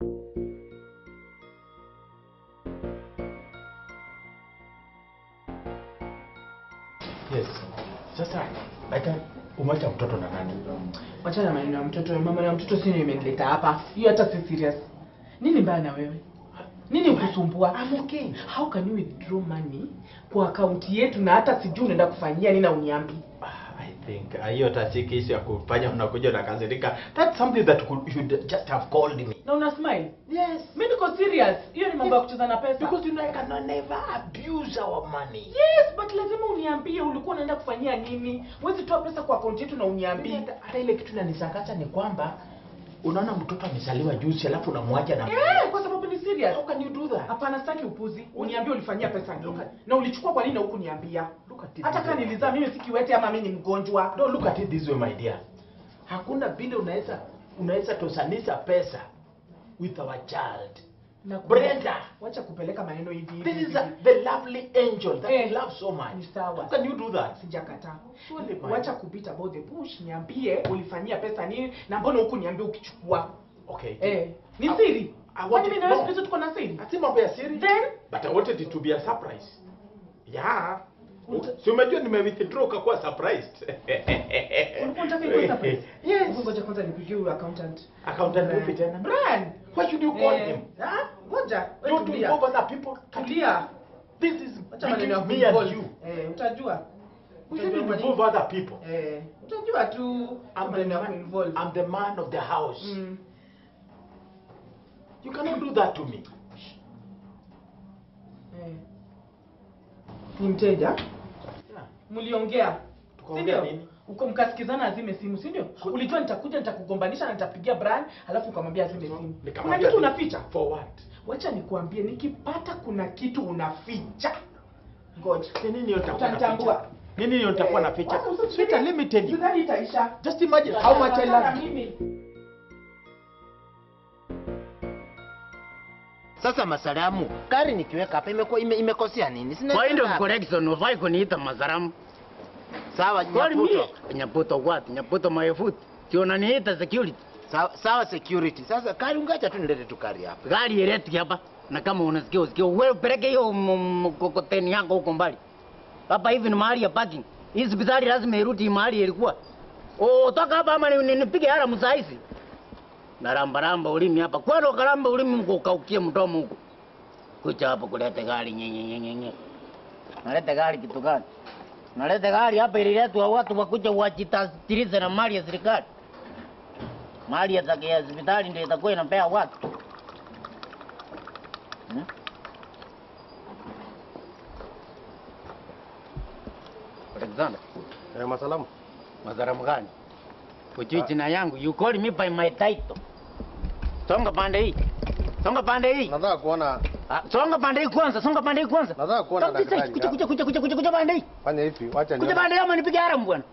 Yes. Sasa Aida, umeacha mtoto na nani? Wachana na maneno ya mtoto. Mama ya mtoto sio imenileta hapa. Hiyo hata si serious. Nini mbaya na wewe? Nini ukusumbua? I'm okay. How can you withdraw money kwa akaunti yetu na hata sijui unaenda kufanyia nini na uniambi? Ah, I think ah, hiyo tasiki issue ya kufanya unakuja unakasirika. That's something that could, you should just have called me. Na una smile? Yes. Mimi niko serious. Hiyo ni mambo ya kucheza na pesa. Because you know I cannot never abuse our money. Yes, but lazima uniambie ulikuwa unaenda kufanyia nini. Huwezi toa pesa kwa akaunti yetu na uniambie. Hata hata ile kitu inanishangaza ni kwamba unaona mtoto amezaliwa juzi alafu unamwacha na Eh, kwa sababu ni serious. How can you do that? Hapana, sitaki upuzi. Uniambie ulifanyia pesa nini? Na ulichukua kwa nini na hukuniambia? Look at it Hata this kama way. nilizaa mimi si kiwete ama mimi ni mgonjwa. No, look at it this way my dear. Hakuna vile unaweza unaweza tosanisha pesa with our child. Na Brenda. wacha kupeleka maneno hivi hivi. This is hivi. a, the lovely angel that Eh, we love so much. ni sawa. How can you do that? Sijakataa. Surely, my- Wacha kupita about the bush, niambie ulifanyia pesa nini na mbona huku niambie ukichukua. Okay. Eh, ni I- siri. I Kwani want mimi it- na wewe no. siku hizi tuko na siri? Ati mambo ya siri? Then But I wanted it to be a surprise. Yeah. Uta- Si umejua nime withdraw ukakuwa surprised. ulikuwa unataka ikuwe surprise. Yes. Ngoja kwanza nipigie huyo accountant. Accountant Brian. vipi tena? Brian. Why should you call Eh, him? ah, Ngoja, wewe Don't tulia. involve other people. Tulia. This is Acha maneno ya between me and kuinvolve. you. Eh, utajua. We Utajua shouldn't kwa nini. involve other people. Eh, utajua tu I'm the, maneno ya man, kuinvolve. I'm the man of the house. Mm. You cannot do that to me. Eh. Ni mteja? Yeah. Mliongea. Tukaongea Si ndio? nini? Uko mkasikizana azime simu, si ndio? Ulijua nitakuja nitakugombanisha na nitapigia Brian, alafu ukamwambia azime simu. Kuna Nikamwambia kitu ni- unaficha? For what? Wacha nikuambie nikipata kuna kitu unaficha. Ngoja. Ni nini hiyo nitakuwa Utanitambua. naficha? Nini hiyo nitakuwa Eh, naficha? wacha usifikirie. Sweetheart, let me tell you. Sidhani itaisha. Just imagine how much I love you. Mimi. Sasa masalamu, gari nikiweka hapa imeko, ime, imekosea nini? Sina Point of hapa. correction, ufai kuniita Mazaramu. Sawa Kwani Nyaputo. mie? Nyaputo what? Nyaputo my foot. Si unaniita security. Sawa, sawa security. Sasa gari ungacha tu nilete tu gari hapa. Gari ileti hapa. Na kama unasikia usikie, wewe peleke hiyo m- mkokoteni yako huko mbali. Hapa hivi ni mahali ya parking. Hii hospitali lazima irudi mahali ilikuwa. Oh, toka hapa ama ni- ni- nipige hara msaisi. Na ramba ramba ulimi hapa. Kwani ukaramba ulimi mkukaukie mdomo huko. Kucha hapa kulete gari nyenye nyenye nyenye. Nalete gari kitu gani? Nalete gari hapa ililetwa watu wakuja wajitastirize na mali ya serikali. Mali ya zake ya hospitali ndio itakuwa inapea watu. Hmm? Alexander, Eh, masalamu. madharamu gani? Kujui jina yangu, you call me by my title. Songa pande hii. Songa pande hii. Nataka kuona Ah, songa pande hii kwanza, songa pande hii kwanza. nataka kuona Songa- daktari. Kuja kuja kuja kuja kuja kuja pande hii. Fanya hivi, wacha Kuja nione. pande hii ama nipige haramu bwana.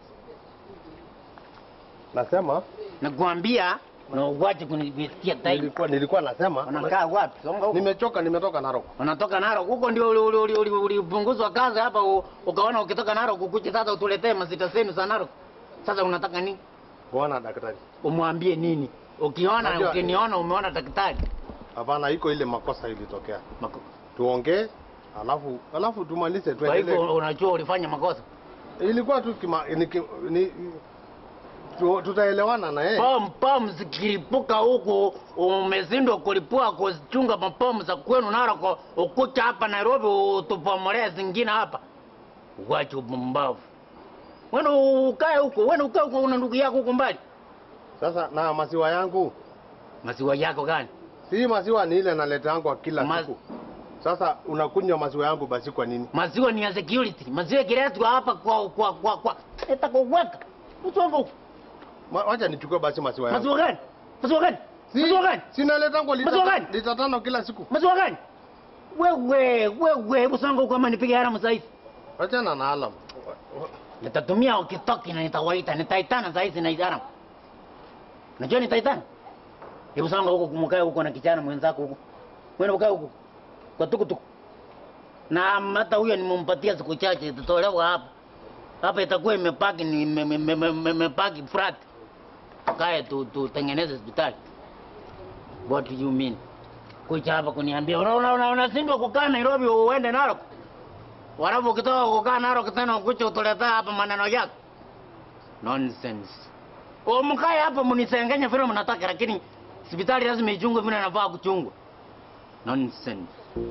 Nasema Nakwambia na uwache kunisikia title. nilikuwa nilikuwa nasema Unakaa wapi? Songa huko. nimechoka nimetoka Narok. Unatoka Narok huko ndio uli- uli- uli- uli- ulipunguzwa kazi hapa u- ukaona ukitoka Narok ukuche sasa utuletee mazita zenu za Narok. Sasa unataka nini? Kuona daktari. Umwambie nini? Ukiona Najua- ukiniona umeona daktari. Hapana, iko ile makosa ilitokea. Mako- Tuongee alafu alafu tumalize Kwa tuendelee. hivyo unajua ulifanya makosa. Ilikuwa tu kima, ni, ki- ni, tu, tutaelewana na yeye. Pom pom zikilipuka huku umezindwa kulipua kuzichunga mapomu za kwenu Narok ukucha hapa Nairobi utupomolee zingine hapa. Wacha upumbavu. Wewe ukae huko, wewe ukae huko una ndugu yako huko mbali. Sasa na maziwa yangu, Maziwa yako gani? si maziwa ni ile naleta yangu kwa kila Ma- siku. Sasa unakunywa maziwa yangu basi kwa nini? Maziwa ni ya security. Maziwa ikiletwa hapa kwa kwa kwa kwa itakuweka. Usongo huko. Ma, wacha nichukue basi maziwa yangu. Maziwa gani? Maziwa gani? Si, Maziwa gani? si naleta yangu lita, Maziwa gani? lita tano kila siku. Maziwa gani? Wewe wewe usongo huko ama nipige haramu sasa hivi. Wachana na alam. Nitatumia ukitoki na nitawaita, nitaitana saa hizi na idara. Unajua nitaitana? Hebu sanga huko kumkae huko na kijana mwenzako huko. Wewe ukae huko. Kwa tukutuku. Na hata huyo nimempatia siku chache itatolewa hapa. Hapa itakuwa imepaki ni ime- ime- ime- ime- imepaki flat. Kae tu tutengeneze hospitali. What do you mean? Kuja hapa kuniambia unaona una, unashindwa kukaa Nairobi uende Narok. Walafu ukitoka kukaa Narok tena ukuja utuletea hapa maneno yako. Nonsense. O mkae hapa mnisengenya vile mnataka lakini hospitali lazima ichungwe vile inafaa kuchungwa. Nonsense.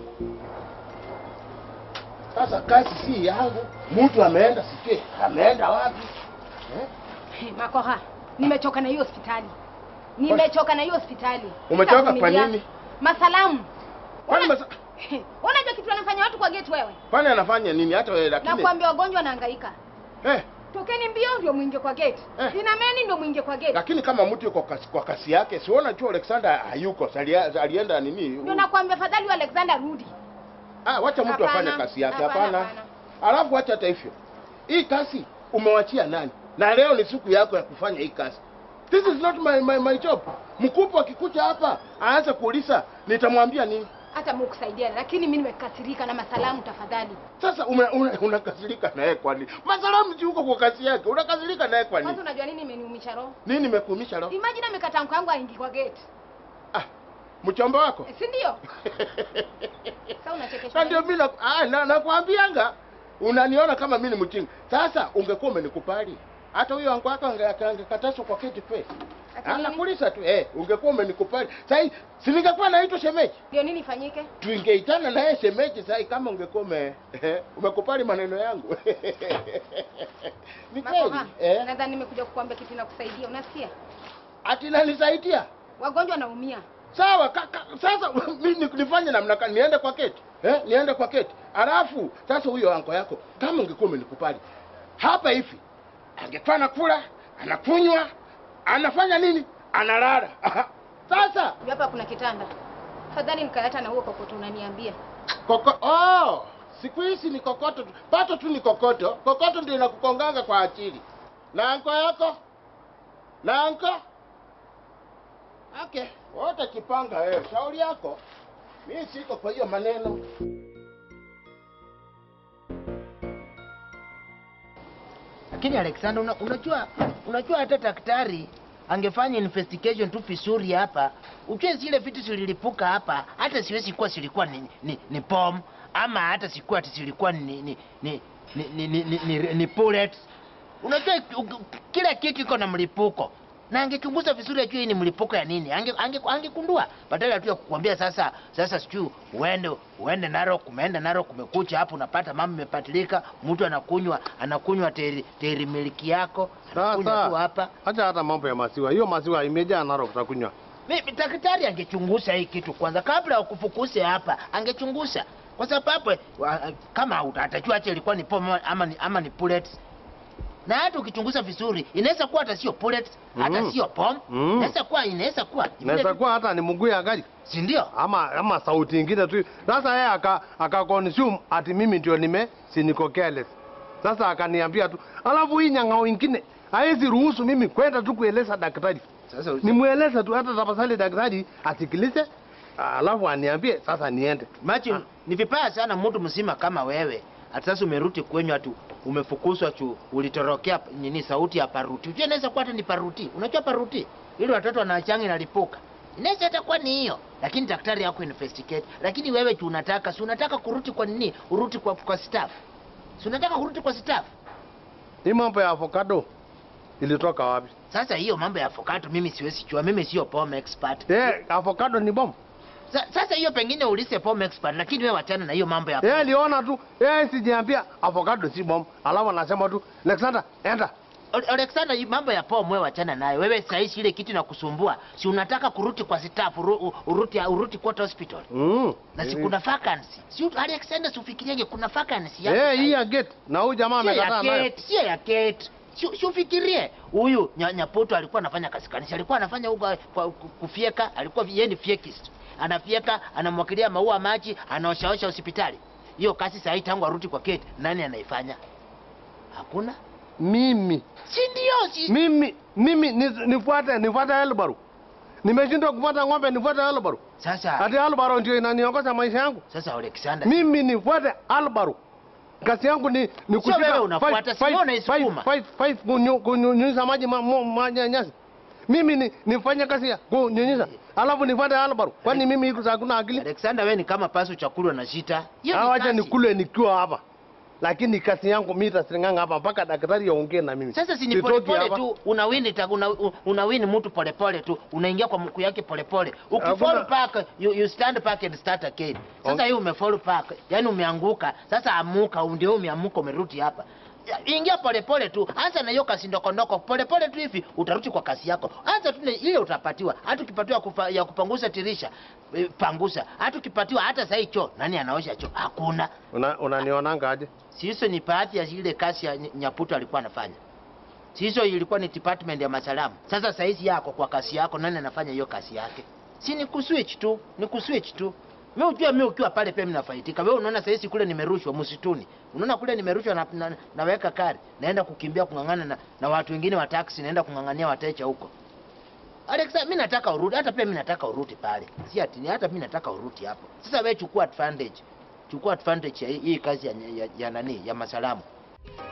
Sasa kazi si yangu, mtu ameenda sijui ameenda wapi eh? Hey, Makoha, nimechoka na hiyo hospitali. Nimechoka na hiyo hospitali. Umechoka kwa Sitavumilia. nini? Masalamu. Kwani Una- masa- Unajua kitu anafanya watu kwa gate wewe? kwani anafanya nini hata wewe Na lakini kuambia wagonjwa wanahangaika. eh, Tokeni mbio ndio mwingie kwa gate. Eh. Inameni ndio mwingie kwa gate. lakini kama mtu yuko kasi, kwa kasi yake siona tu Alexander hayuko salia- alienda nini Ndio nakwambia fadhali wa Alexander rudi. ah, wacha mtu Hapana, afanye kazi yake hapana, hapana hapana. alafu wacha hata hivyo hii kazi umewachia nani na leo ni siku yako ya kufanya hii kazi this is not my, my, my job mkubwa akikuja hapa aanze kuuliza nitamwambia nini Hata Mungu kusaidia lakini mimi nimekasirika na masalamu tafadhali. Sasa una- una- unakasirika naye kwa nini? Masalamu si uko kwa kazi yake, unakasirika naye kwa Kwanza nini? unajua nini imeniumisha roho? Nini imekuumisha roho? Imagine amekata mko yangu aingie kwa gate. Ah, mchomba wako Eh, Si ndio? Sasa unachekesha. na ndio mimi na- ah, na nakwambianga unaniona kama mimi ni mjinga. Sasa ungekuwa umenikubali hata huyo wangu wako ange- angekatazwa kwa kiti face. Ati Ah, nini? nakuuliza tu eh, ungekuwa umenikubali. Sasa si ningekuwa naitwa shemeji. Ndio nini ifanyike? Tuingeitana naye shemeji sasa kama ungekuwa ume, umekubali maneno yangu. Ni kweli? Makoha, Eh? nadhani nimekuja kukuambia kitu na kusaidia. Unasikia? Ati nanisaidia? Wagonjwa wanaumia. Sawa ka, ka, sasa mimi ni- nifanye namna gani? Niende kwa keti eh? Niende kwa keti alafu sasa huyo anko yako kama ungekuwa umenikubali hapa hivi, angekuwa anakula anakunywa anafanya nini, analala sasa Ndio hapa kuna kitanda. Fadhali nikayata na huo kokoto unaniambia. koko, oh, siku hizi ni kokoto tu, pato tu ni kokoto. Kokoto ndio inakukonganga kwa akili. Na anko yako na anko okay, wote kipanga wewe, shauri yako. Mimi siko kwa hiyo maneno. Lakini Alexander, una, unajua unajua hata daktari angefanya investigation tu vizuri hapa, ujue zile vitu zililipuka hapa, hata siwezi kuwa zilikuwa ni, ni, ni bomb ama hata sikuwa ati zilikuwa ni ni ni ni, ni, ni, ni, ni, ni bullets. Unajua u- u- kila kitu iko na mlipuko na angechunguza vizuri ajue hii ni mlipuko ya nini, ange ange angekundua badala tu ya kukwambia sasa sasa sijui uende uende Narok, umeenda Narok, umekucha hapo unapata mambo imepatilika, mtu anakunywa anakunywa teri, teri miliki yako anakunywa tu hapa. Acha hata mambo ya maziwa. Hiyo maziwa imejaa Narok utakunywa. Mimi daktari angechunguza hii kitu kwanza kabla ya kufukuze hapa, angechunguza kwa sababu wa- kama uta- atajua acha ilikuwa ni pomo ama ni, ama ni bullets na hata ukichunguza vizuri inaweza kuwa hata sio bullets hata Mm. sio bomb Mm. inaweza kuwa inaweza kuwa Inaweza kuwa hata ni mguu ya gari si ndio? ama ama sauti ingine tu. Sasa yeye aka aka consume ati mimi ndio nime si niko careless. Sasa akaniambia tu, alafu hii nyang'ao ingine haizi ruhusu mimi kwenda tu kueleza daktari. Sasa Nimweleze tu hata tafadhali daktari asikilize, alafu aniambie sasa niende. Machi, ni vibaya sana mtu mzima kama wewe hata sasa umerudi kwenyu atu umefukuzwa tu ulitorokea nini sauti ya paruti. Unajua inaweza kuwa hata ni paruti. Unajua paruti? Ili watoto wanachanga inalipuka. Inaweza hata kuwa ni hiyo. Lakini daktari yako investigate. Lakini wewe tu unataka, si unataka kurudi kwa nini? Urudi kwa kwa staff. Si unataka kurudi kwa staff. Hii mambo ya avocado ilitoka wapi? Sasa hiyo mambo ya avocado mimi siwezi jua. Mimi sio pome expert. Eh, avocado ni bomb. Sa, sasa hiyo pengine ulise pome expert lakini wewe wachana na hiyo mambo ya Yeye aliona tu, yeye sijiambia avocado si bomb. Alafu anasema tu, Alexander, enda. Ole- Alexander, hii mambo ya poa mwe wachana nayo. Wewe saizi ile kitu inakusumbua, si unataka kuruti kwa staff, uru, u- uruti uruti kwa hospital Mm. na si kuna vacancy. Si ut- Alexander, si ufikiriege kuna vacancy hapo Eh, saizi. hii ya gate. Na huyu jamaa Sio ya amekataa nayo. Kate, sio ya Kate. Si si ufikirie huyu nya- Nyapoto alikuwa anafanya kazi kanisa, alikuwa anafanya huko kwa ku- kufyeka, alikuwa yeye ni fyekist. Anafyeka, anamwakilia maua maji, anaoshaosha hospitali. Hiyo kazi sasa tangu arudi kwa Kate, nani anaifanya? Hakuna. Mimi. Si ndio? Si Mimi mimi ni- nifuate nifuate Elbaru. Nimeshindwa kufuata ng'ombe nifuate Elbaru. sasa Hadi Elbaru ndio inaniongoza maisha yangu. Sasa Alexander, Mimi nifuate Elbaru. Kazi yangu ni ni Sio wewe unafuata, si wewe unaisukuma. five five five kunyu kunyunyiza maji ma, mo- maji ya nyasi. Mimi ni nifanye kazi ya kunyunyiza. Alafu nifanye albaru. Kwani mimi iko hakuna akili? Alexander, wewe ni kama pasu chakulwa na shita. Hiyo ni Ah, wacha kazi. nikule nikiwa hapa. Lakini kazi yangu mimi tasinganga hapa mpaka daktari aongee na mimi. Sasa si ni Sitoki polepole hapa. tu, unawini ta, una, unawini mtu polepole tu, unaingia kwa mkuu yake polepole. Ukifall Hakuna- back you, you stand back and start again. Sasa Okay. hiyo umefall back, yani umeanguka. Sasa amuka, ndio umeamuka, umerudi hapa. Ya, Ingia polepole tu, anza na hiyo kasi ndokondoko polepole tu hivi, utarudi kwa kasi yako. Anza tu na ile utapatiwa. Hata ukipatiwa kufa, ya kupanguza tirisha, eh, panguza. Hata ukipatiwa hata sasa choo, nani anaosha choo? Hakuna. Una unanionanga aje? Si hizo ni baadhi ya ile kazi ya Ny- Nyaputo alikuwa anafanya. Si hizo ilikuwa ni department ya masalamu. Sasa saizi yako kwa kazi yako, nani anafanya hiyo kazi yake? Si ni kuswitch tu, ni kuswitch tu. Mimi ujua mimi ukiwa pale pia mimi nafaidika. Wewe unaona saizi kule nimerushwa msituni. Unaona kule nimerushwa na, na, naweka kari. Naenda kukimbia kung'ang'ana na, na watu wengine wa taxi, naenda kung'ang'ania wateja huko. Alexa, mimi nataka urudi, hata pia mimi nataka urudi pale. Si ati ni hata mimi nataka urudi hapo. Sasa wewe chukua advantage. Chukua advantage ya hii, hii kazi ya, ya, ya nani ya masalamu.